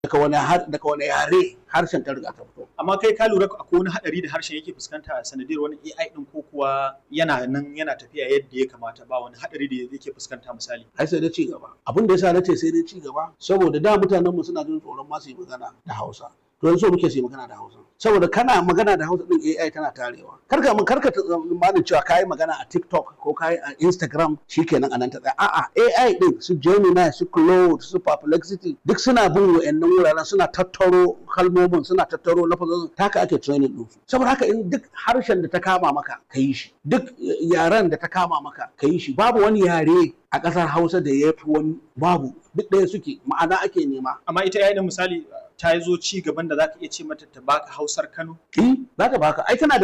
daga wani har daga wani yare harshen ta riga ta fito amma kai ka lura akwai wani hadari da harshen yake fuskanta a sanadiyar wani AI din ko kuwa yana nan yana tafiya yadda ya kamata ba wani hadari da yake fuskanta misali ai sai dai ci gaba abin da yasa nace sai dai ci gaba saboda da mutanen mu suna jin tsoron ma su yi magana da Hausa to yanzu muke su yi magana da Hausa saboda kana magana da Hausa din AI tana tarewa karka mun karka tsammanin cewa kai magana a TikTok ko kai a Instagram shikenan anan ta tsaya a'a AI din su Gemini su Claude su Perplexity duk suna bin wayannan wuraren suna tattaro kalmomin suna tattaro lafazin taka ake training din su saboda haka in duk harshen da ta kama maka ka yi shi duk yaren da ta kama maka ka yi shi babu wani yare a ƙasar Hausa da ya fi wani babu duk ɗaya suke ma'ana ake nema amma ita AI din misali ta zo ci gaban da zaka iya ce mata ta baka Hausar Kano eh za ta baka ai tana da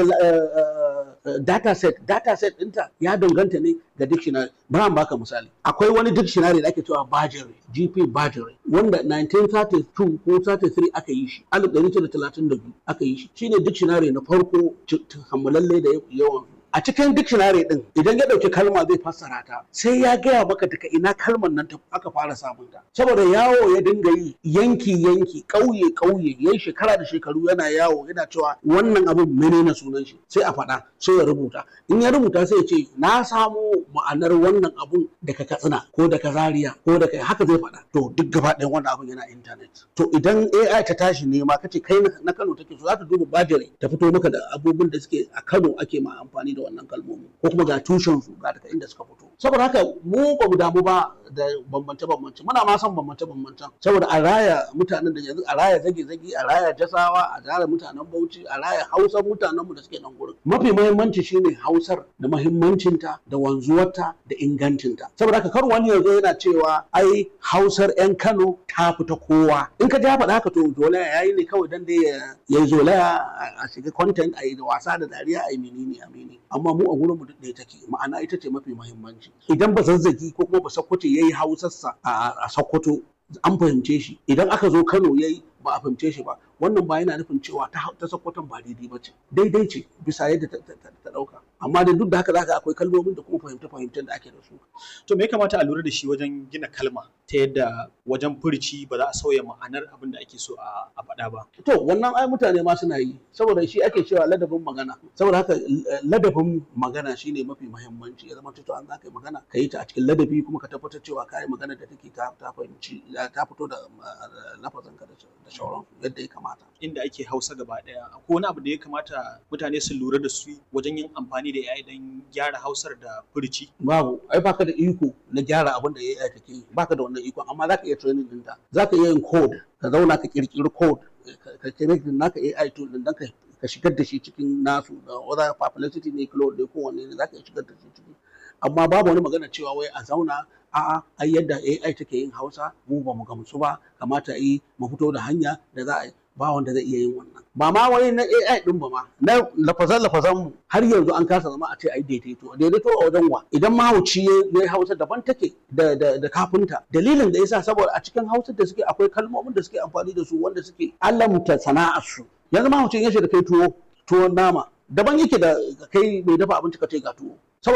data set data set ɗinta ya danganta ne ga dictionary bari baka misali akwai wani dictionary da ake cewa Bajere GP Bajere wanda 1932 ko 33 aka yi shi 1932 aka yi shi shine dictionary na farko kammalalle da yawan a cikin dictionary din idan ya dauki kalma zai fassara ta sai ya gaya maka daga ina kalmar nan aka fara samun ta saboda yawo ya dinga yi yanki yanki kauye kauye yayi shekara da shekaru yana yawo yana cewa wannan abin menene sunan shi sai a faɗa sai ya rubuta in ya rubuta sai ya ce na samo ma'anar wannan abun daga katsina ko daga zaria ko daga haka zai faɗa to duk gaba ɗayan wannan abun yana internet to idan AI ta tashi nema kace kai na Kano take so za ta duba bajire ta fito maka da abubuwan da suke a Kano ake ma amfani da wannan kalmomi ko kuma ga tushen su ga daga inda suka fito saboda haka mu ba mu damu ba da bambance bambance muna ma son bambance bambancen saboda a raya mutanen da yanzu a raya zage zage a raya jasawa a raya mutanen Bauchi a raya Hausar mutanen mu da suke nan gurin mafi muhimmanci shine Hausar da muhimmancinta da wanzuwarta da ingancinta saboda haka kar wani yanzu yana cewa ai Hausar yan Kano ta fita kowa in ka ji faɗa haka to dole yayi ne kawai dan dai ya yi zolaya a shiga content a yi da wasa da dariya a yi menene a menene amma mu a gurin mu duk ɗaya take ma'ana ita ce mafi muhimmanci idan ba zazzagi ko kuma ba sakkwato yayi hausarsa a sakkwato an fahimce shi idan aka zo Kano yayi ba a fahimce shi ba wannan ba yana nufin cewa ta ta sakkwaton ba daidai ba ce daidai ce bisa yadda ta ɗauka amma da duk da haka zaka akwai kalmomin da kuma fahimta fahimtar da ake da su to me ya kamata a lura da shi wajen gina kalma ta yadda wajen furci ba za a sauya ma'anar abin da ake so a faɗa ba to wannan ai mutane ma suna yi saboda shi ake cewa ladabin magana saboda haka ladabin magana shine mafi muhimmanci ya zama to an za ka yi magana ka yi ta a cikin ladabi kuma ka tabbatar cewa ka yi magana da take ta fahimci ta fito da lafazin ka da shauran yadda ya kamata inda ake hausa gaba daya akwai wani abu da ya kamata mutane su lura da su wajen yin amfani da AI don gyara hausar da furci babu ai baka da iko na gyara abin da AI take yi baka da wannan iko amma zaka iya training ɗinta zaka iya yin code ka zauna ka kirkiri code ka connect naka AI tool din dan ka ka shigar da shi cikin nasu da whether publicity ne cloud ne ko wanne ne zaka iya shigar da shi ciki amma babu wani magana cewa wai a zauna a'a ai yadda AI take yin Hausa mu ba mu gamsu ba kamata yi mu fito da hanya da za a yi ba wanda zai iya yin wannan ba ma wani na AI din ba ma na lafazan lafazan mu har yanzu an kasa zama a ce ai daidaito daidaito a wajen wa idan mahauci ya yi Hausa daban take da da da kafinta dalilin da yasa saboda a cikin Hausa da suke akwai kalmomin da suke amfani da su wanda suke alamta sana'ar su yanzu mahaucin ya da kai tuwo tuwon nama daban yake da kai mai dafa abinci ka ce ga tuwo